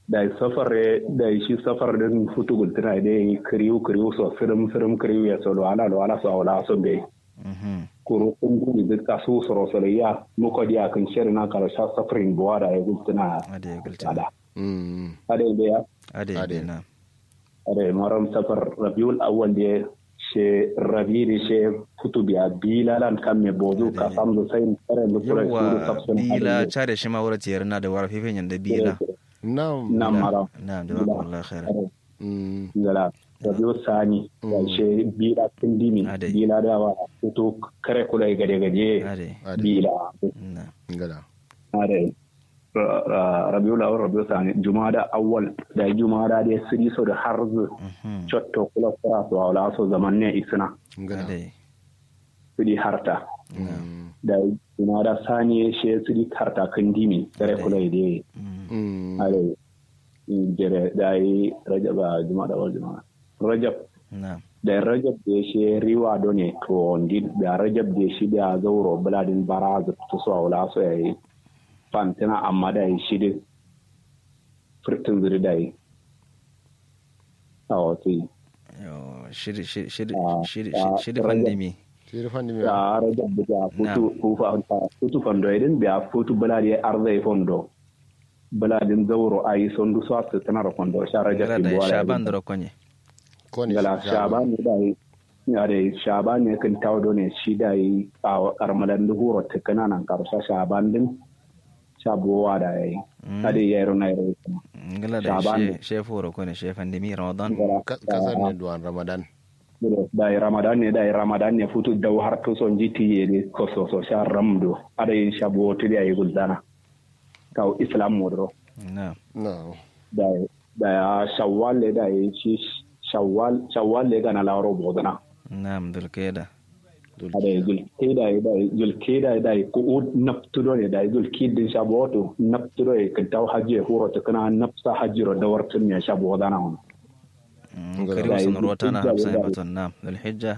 da safar da shi safar din futu gultuna da yi kiriyu kiriyu so firim firim kiriyu ya so wala da wala so wala so be kuro kun gumi da ka so so so ya muko dia kan shiri na kala sha safarin buwa da ya gultuna ade ya gultuna ade be ya ade ade na ade maram safar rabiul awwal da she rabi da she futu biya bila lan kan me bozu ka samu sai kare da kura yawa bila chare shi ma wura tiyar na da wara fifen yanda bila Naam. Naam maram. Naam, jazakumullah khairan. Ngala. Rabiu sani. Wace bila tindimi. Bila da wa fito kare kula gade gade. Bila. Ngala. Ade. Rabiu lawar Rabiu sani. Jumada awwal da Jumada da siri so da harzu. Chotto kula kura so wala so zaman ne isna. Ngala. Sidi harta. Da Jumada sani shi sidi harta kan dimi. Kare kula ide. ale jere dai rajab a juma da juma rajab da rajab da shi riwa do ne to ndi da rajab da shi da zauro buladin baraza to so wala so yayi fantina amma da shi da furtin zuri da yi a wato shiri shiri shiri shiri shiri fandimi shiri fandimi da rajab da futu kufa futu fando idan biya futu buladi arzai fondo baladin zauro a yi sondu so su tana da kwando shara jafi buwala shaban da konye gala shaban ne da yi ya da shaban ne kan tawo ne shi da yi a karmalan duhuro ta kananan karsha shaban din shabuwa da ya yi ade ya yi runa ya yi gala da shefu ro kone shefan dimi ramadan kasar ne duwan ramadan da yi ramadan ne da yi ramadan ne futu da har to son jiti ye ne ko so so sha ramdo ade shabuwa to da yi guldana kawo islam modro no no da da ya shawwal le da ya ci shawwal shawwal le gana laro bodana na'am dulkeda ada zulkeda da zulkeda da ko naptudo ne da zulkidin shaboto naptudo e kan taw hajje huro to kana napsa hajjiro da wartun ya shabodana on karibu sun rota na hafsa baton na'am zulhijja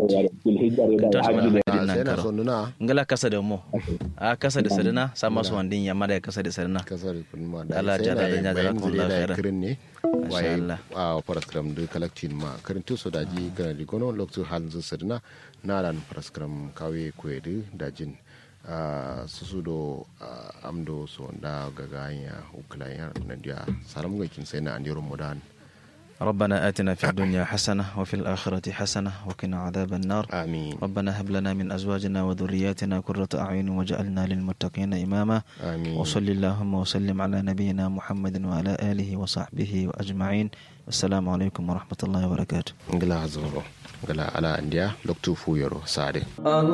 ngala kasa da mo a kasa da sadina sama su wandin yamma da kasa da sadina kasa da kuma da Allah ja da ja da kun da khairan kirin ne waye a paraskram da collecting ma karin to so da ji kana di gono lokto hal zu sadina na ran paraskram kawe kwedu da jin susu do amdo so da gaganya uklaya na dia salam ga kin sai na andiro modan ربنا آتنا في الدنيا حسنة وفي الآخرة حسنة وقنا عذاب النار آمين ربنا هب لنا من أزواجنا وذرياتنا قرة أعين وجعلنا للمتقين إماما آمين وصل اللهم وسلم على نبينا محمد وعلى آله وصحبه وأجمعين السلام عليكم ورحمة الله وبركاته ngila zoro ngila ala andiya loktu fuyoro sade